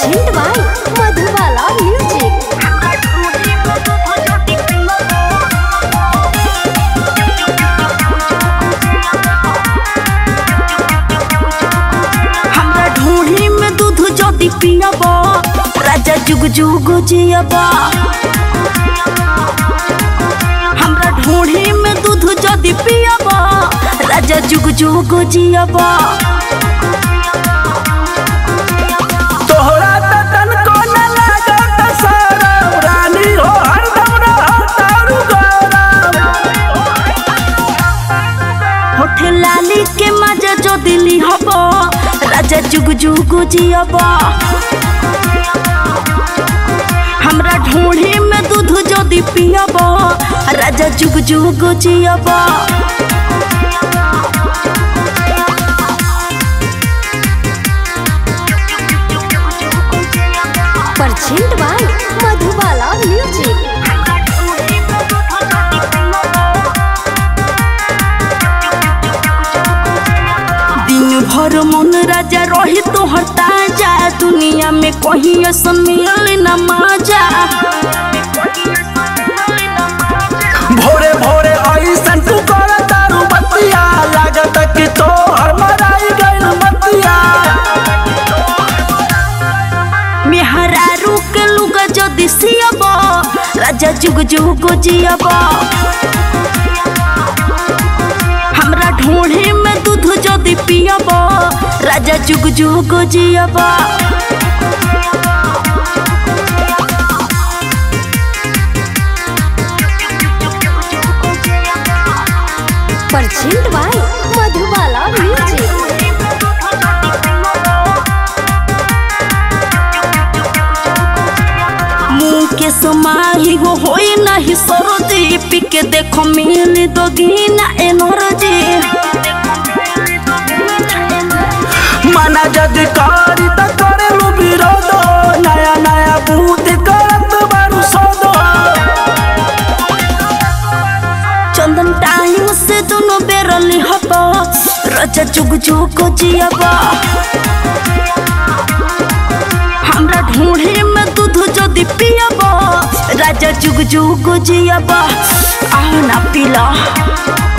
percent by Madhubala music हमरा ढूढ़ी में दूध जदी पियब राजा जुग जुग जियब हमरा ढूढ़ी में दूध जदी पियब राजा जुग जुग जियब तोहरा त तनको न लागत शरम रानी हो हरदम रहतारू गरम होठ लाली के मजा जो दिली हब राजा जुग जुग जियब हमरा ढूढ़ी में दूध जदी पियब राजा जुग जुग जियब परसेंट बाय मधुबाला म्यूजिक दिन भर मन राजा रही तोहर ताजा दुनिया में कहीं ऐसन मिल न मजा भोरे भोरे ऐसन तू करतारू बतिया लागत कि तोहर मराई गइल मतिया मेहरारू के लुगा जदी सियब राजा जुग जुग जियब हमरा ढूढ़ी में दूध जदी पियब राजा जुग जुग जियब परसेंट बाय मधुबाला म्यूजिक मुंह के समाही हो होई नहीं सरोजी पी के देखो मिल दोगी ना एनर्जी मना जदि करी त करेलू विरोध नया नया भूत करत बारू सदो चंदन टाइम से दोनों बेरली हब रजा जुग जुग जियब हमरा ढूढ़ी में दूध जदी पियब राजा जुग जुग जियब आओ ना पिला